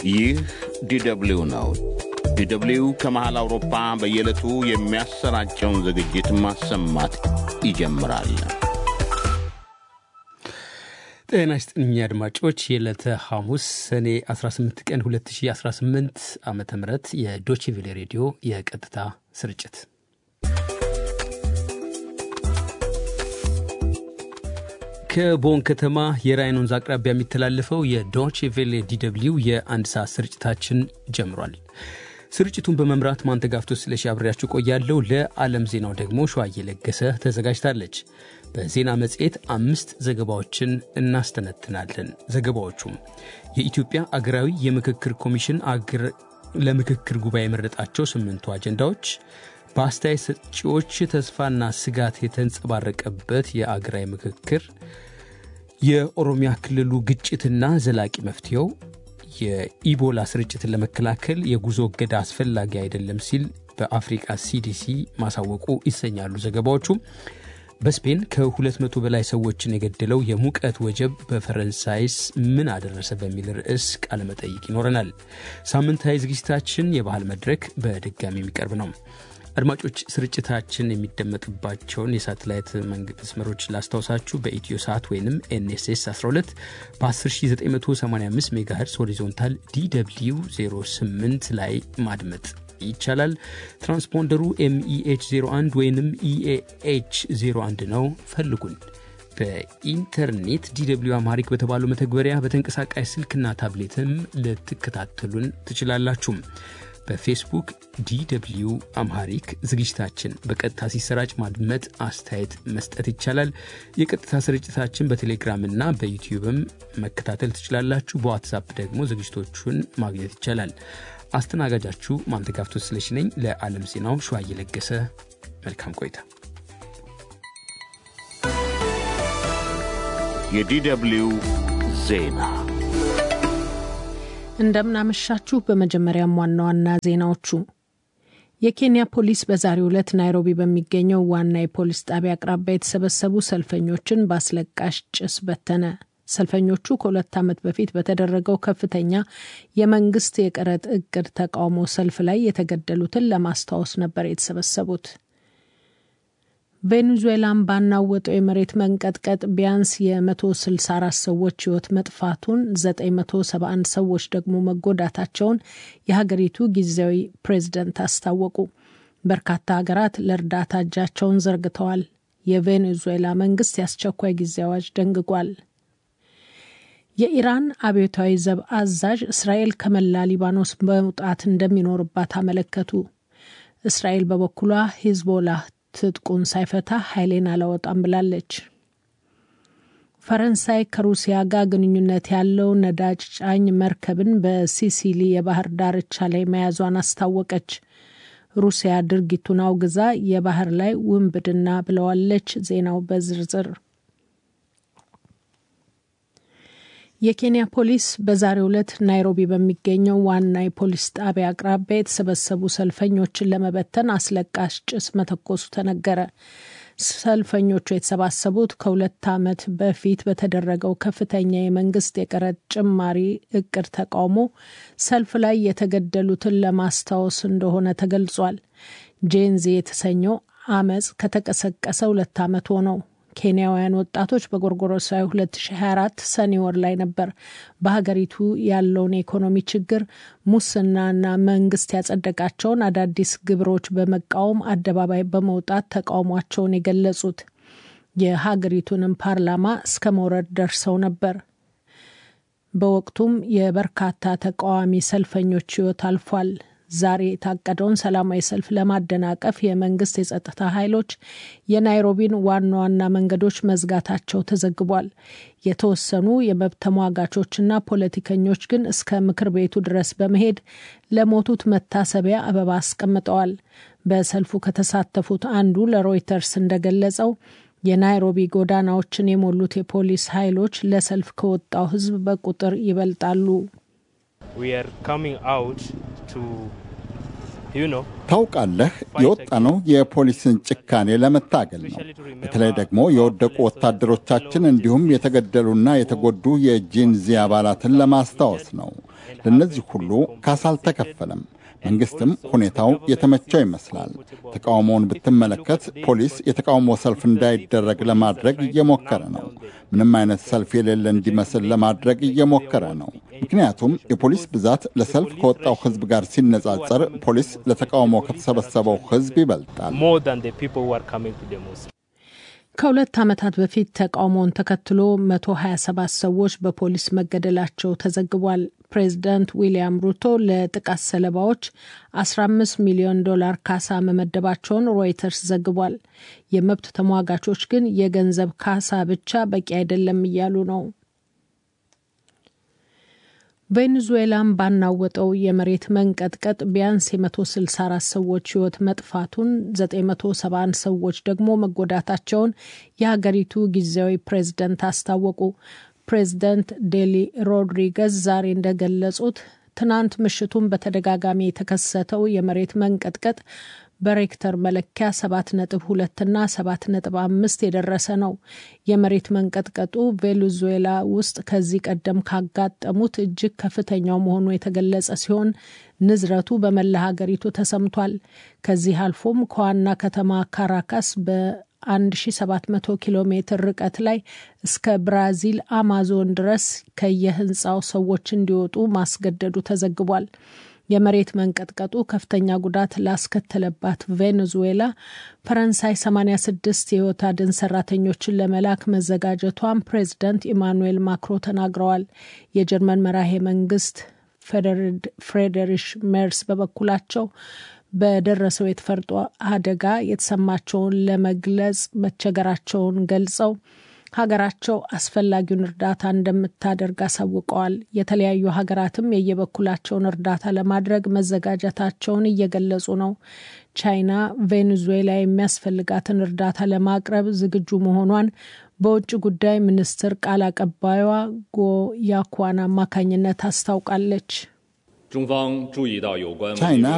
ይህ ዲደብሊው ነው። ዲደብሊው ከመሃል አውሮፓ በየዕለቱ የሚያሰራጨውን ዝግጅት ማሰማት ይጀምራል። ጤና ይስጥልኝ አድማጮች፣ የዕለተ ሐሙስ ሰኔ 18 ቀን 2018 ዓ ም የዶችቪሌ ሬዲዮ የቀጥታ ስርጭት ከቦን ከተማ የራይን ወንዝ አቅራቢያ የሚተላለፈው የዶች ቬሌ ዲደብሊው የአንድ ሰዓት ስርጭታችን ጀምሯል። ስርጭቱን በመምራት ማንተጋፍቶ ስለሺ አብሬያችሁ ቆያለሁ። ለዓለም ዜናው ደግሞ ሸዋ እየለገሰ ተዘጋጅታለች። በዜና መጽሔት አምስት ዘገባዎችን እናስተነትናለን። ዘገባዎቹም የኢትዮጵያ አገራዊ የምክክር ኮሚሽን ለምክክር ጉባኤ የመረጣቸው ስምንቱ አጀንዳዎች፣ በአስተያየት ሰጪዎች ተስፋና ስጋት የተንጸባረቀበት የአገራዊ ምክክር፣ የኦሮሚያ ክልሉ ግጭትና ዘላቂ መፍትሄው፣ የኢቦላ ስርጭትን ለመከላከል የጉዞ እገዳ አስፈላጊ አይደለም ሲል በአፍሪቃ ሲዲሲ ማሳወቁ ይሰኛሉ ዘገባዎቹ። በስፔን ከ200 በላይ ሰዎችን የገደለው የሙቀት ወጀብ በፈረንሳይስ ምን አደረሰ በሚል ርዕስ ቃለመጠይቅ ይኖረናል። ሳምንታዊ ዝግጅታችን የባህል መድረክ በድጋሚ የሚቀርብ ነው። አድማጮች ስርጭታችን የሚደመጥባቸውን የሳተላይት መስመሮች ላስታውሳችሁ። በኢትዮ ሰዓት ወይም ኤንኤስኤስ 12 በ10985 ሜጋሄርስ ሆሪዞንታል ዲw 08 ላይ ማድመጥ ይቻላል። ትራንስፖንደሩ ኤምኢኤች 01 ወይም ኢኤኤች 01 ነው። ፈልጉን። በኢንተርኔት ዲw አማሪክ በተባለው መተግበሪያ በተንቀሳቃሽ ስልክና ታብሌትም ልትከታተሉን ትችላላችሁም። በፌስቡክ ዲw አምሃሪክ ዝግጅታችን በቀጥታ ሲሰራጭ ማድመጥ፣ አስተያየት መስጠት ይቻላል። የቀጥታ ስርጭታችን በቴሌግራምና በዩቲዩብም መከታተል ትችላላችሁ። በዋትሳፕ ደግሞ ዝግጅቶቹን ማግኘት ይቻላል። አስተናጋጃችሁ ማንተጋፍቶ ስለሽ ነኝ። ለዓለም ዜናው ሸዋ እየለገሰ መልካም ቆይታ። የዲደብሊው ዜና እንደምናመሻችሁ። በመጀመሪያም ዋና ዋና ዜናዎቹ የኬንያ ፖሊስ በዛሬው ዕለት ናይሮቢ በሚገኘው ዋና የፖሊስ ጣቢያ አቅራቢያ የተሰበሰቡ ሰልፈኞችን በአስለቃሽ ጭስ በተነ። ሰልፈኞቹ ከሁለት ዓመት በፊት በተደረገው ከፍተኛ የመንግስት የቀረጥ እቅድ ተቃውሞ ሰልፍ ላይ የተገደሉትን ለማስታወስ ነበር የተሰበሰቡት። ቬኔዙዌላን ባናወጠው የመሬት መንቀጥቀጥ ቢያንስ የ164 ሰዎች ሕይወት መጥፋቱን 971 ሰዎች ደግሞ መጎዳታቸውን የሀገሪቱ ጊዜያዊ ፕሬዝደንት አስታወቁ። በርካታ ሀገራት ለእርዳታ እጃቸውን ዘርግተዋል። የቬኔዙዌላ መንግስት የአስቸኳይ ጊዜ አዋጅ ደንግጓል። የኢራን አብዮታዊ ዘብ አዛዥ እስራኤል ከመላ ሊባኖስ መውጣት እንደሚኖርባት አመለከቱ። እስራኤል በበኩሏ ሂዝቦላህ ትጥቁን ሳይፈታ ኃይሌን አላወጣም ብላለች። ፈረንሳይ ከሩሲያ ጋር ግንኙነት ያለው ነዳጅ ጫኝ መርከብን በሲሲሊ የባህር ዳርቻ ላይ መያዟን አስታወቀች። ሩሲያ ድርጊቱን አውግዛ የባህር ላይ ውንብድና ብለዋለች። ዜናው በዝርዝር የኬንያ ፖሊስ በዛሬው ዕለት ናይሮቢ በሚገኘው ዋና የፖሊስ ጣቢያ አቅራቢያ የተሰበሰቡ ሰልፈኞችን ለመበተን አስለቃሽ ጭስ መተኮሱ ተነገረ። ሰልፈኞቹ የተሰባሰቡት ከሁለት ዓመት በፊት በተደረገው ከፍተኛ የመንግስት የቀረጥ ጭማሪ እቅድ ተቃውሞ ሰልፍ ላይ የተገደሉትን ለማስታወስ እንደሆነ ተገልጿል። ጄንዚ የተሰኘው አመፅ ከተቀሰቀሰ ሁለት ዓመት ሆነው። ኬንያውያን ወጣቶች በጎርጎሮሳዊ 2024 ሰኔ ወር ላይ ነበር በሀገሪቱ ያለውን የኢኮኖሚ ችግር፣ ሙስናና መንግስት ያጸደቃቸውን አዳዲስ ግብሮች በመቃወም አደባባይ በመውጣት ተቃውሟቸውን የገለጹት። የሀገሪቱንም ፓርላማ እስከ መውረድ ደርሰው ነበር። በወቅቱም የበርካታ ተቃዋሚ ሰልፈኞች ሕይወት አልፏል። ዛሬ የታቀደውን ሰላማዊ ሰልፍ ለማደናቀፍ የመንግስት የጸጥታ ኃይሎች የናይሮቢን ዋና ዋና መንገዶች መዝጋታቸው ተዘግቧል። የተወሰኑ የመብት ተሟጋቾችና ፖለቲከኞች ግን እስከ ምክር ቤቱ ድረስ በመሄድ ለሞቱት መታሰቢያ አበባ አስቀምጠዋል። በሰልፉ ከተሳተፉት አንዱ ለሮይተርስ እንደገለጸው የናይሮቢ ጎዳናዎችን የሞሉት የፖሊስ ኃይሎች ለሰልፍ ከወጣው ሕዝብ በቁጥር ይበልጣሉ። ታውቃለህ፣ የወጣነው የፖሊስን ጭካኔ ለመታገል ነው። በተለይ ደግሞ የወደቁ ወታደሮቻችን እንዲሁም የተገደሉና የተጎዱ የጂንዚ አባላትን ለማስታወስ ነው። ለእነዚህ ሁሉ ካሳ አልተከፈለም። መንግስትም ሁኔታው የተመቸው ይመስላል። ተቃውሞውን ብትመለከት ፖሊስ የተቃውሞ ሰልፍ እንዳይደረግ ለማድረግ እየሞከረ ነው። ምንም አይነት ሰልፍ የሌለ እንዲመስል ለማድረግ እየሞከረ ነው። ምክንያቱም የፖሊስ ብዛት ለሰልፍ ከወጣው ሕዝብ ጋር ሲነጻጸር ፖሊስ ለተቃውሞ ከተሰበሰበው ሕዝብ ይበልጣል። ከሁለት ዓመታት በፊት ተቃውሞውን ተከትሎ 127 ሰዎች በፖሊስ መገደላቸው ተዘግቧል። ፕሬዚዳንት ዊልያም ሩቶ ለጥቃት ሰለባዎች 15 ሚሊዮን ዶላር ካሳ መመደባቸውን ሮይተርስ ዘግቧል። የመብት ተሟጋቾች ግን የገንዘብ ካሳ ብቻ በቂ አይደለም እያሉ ነው። ቬኔዙዌላን ባናወጠው የመሬት መንቀጥቀጥ ቢያንስ የ164 ሰዎች ሕይወት መጥፋቱን 971 ሰዎች ደግሞ መጎዳታቸውን የሀገሪቱ ጊዜያዊ ፕሬዝደንት አስታወቁ። ፕሬዝደንት ዴሊ ሮድሪገዝ ዛሬ እንደገለጹት ትናንት ምሽቱን በተደጋጋሚ የተከሰተው የመሬት መንቀጥቀጥ በሬክተር መለኪያ ሰባት ነጥብ ሁለትና ሰባት ነጥብ አምስት የደረሰ ነው። የመሬት መንቀጥቀጡ ቬኔዙዌላ ውስጥ ከዚህ ቀደም ካጋጠሙት እጅግ ከፍተኛው መሆኑ የተገለጸ ሲሆን ንዝረቱ በመላ ሀገሪቱ ተሰምቷል። ከዚህ አልፎም ከዋና ከተማ ካራካስ በ1700 ኪሎ ሜትር ርቀት ላይ እስከ ብራዚል አማዞን ድረስ ከየህንፃው ሰዎች እንዲወጡ ማስገደዱ ተዘግቧል። የመሬት መንቀጥቀጡ ከፍተኛ ጉዳት ላስከተለባት ቬኔዙዌላ ፈረንሳይ 86 የህይወት አድን ሰራተኞችን ለመላክ መዘጋጀቷን ፕሬዚዳንት ኢማኑኤል ማክሮ ተናግረዋል። የጀርመን መራሄ መንግስት ፍሬደሪሽ ሜርስ በበኩላቸው በደረሰው የተፈጥሮ አደጋ የተሰማቸውን ለመግለጽ መቸገራቸውን ገልጸው ሀገራቸው አስፈላጊውን እርዳታ እንደምታደርግ አሳውቀዋል። የተለያዩ ሀገራትም የየበኩላቸውን እርዳታ ለማድረግ መዘጋጀታቸውን እየገለጹ ነው። ቻይና ቬኔዙዌላ የሚያስፈልጋትን እርዳታ ለማቅረብ ዝግጁ መሆኗን በውጭ ጉዳይ ሚኒስትር ቃል አቀባዩዋ ጎ ያኳን አማካኝነት አስታውቃለች። ቻይና